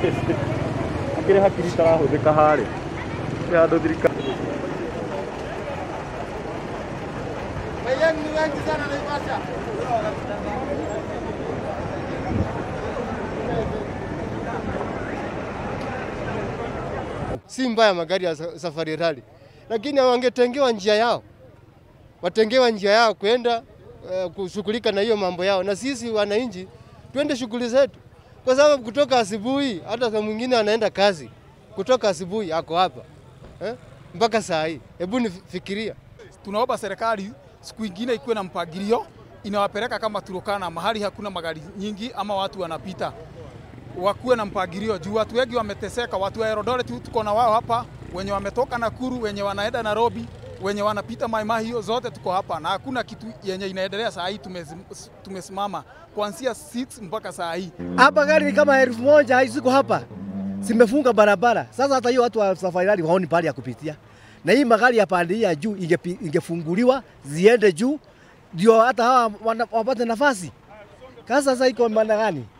akĩrĩ hakiri itarahũthĩka harĩ nĩ handũ thirikari si mbaya magari ya sa- safari rally, lakini wangetengewa njia yao, watengewa njia yao kwenda uh, kushughulika na hiyo mambo yao, na sisi wananchi twende shughuli zetu, kwa sababu kutoka asubuhi, hata saa mwingine anaenda kazi kutoka asubuhi ako hapa eh, mpaka saa hii. Hebu nifikiria tunaomba serikali siku ingine ikuwe na mpangilio inawapeleka kama Turukana, mahali hakuna magari nyingi ama watu wanapita, wakuwe na mpangilio juu watu wengi wameteseka. Watu wa Eldoret tuko na wao hapa, wenye wametoka Nakuru, wenye wanaenda Nairobi, wenye wanapita Mai Mahiu, zote tuko hapa na hakuna kitu yenye inaendelea saa hii. tumezi- Tumesimama kuanzia 6 mpaka saa hii. hapa gari ni kama elfu moja ziko hapa zimefunga barabara. Sasa hata hiyo watu wa safari rally waoni pahali ya kupitia, na hii magari ya pande hii ya juu ingepi- ingefunguliwa ziende juu, ndio hata hawa wana- wapate nafasi. Sasa sasa iko maana gani?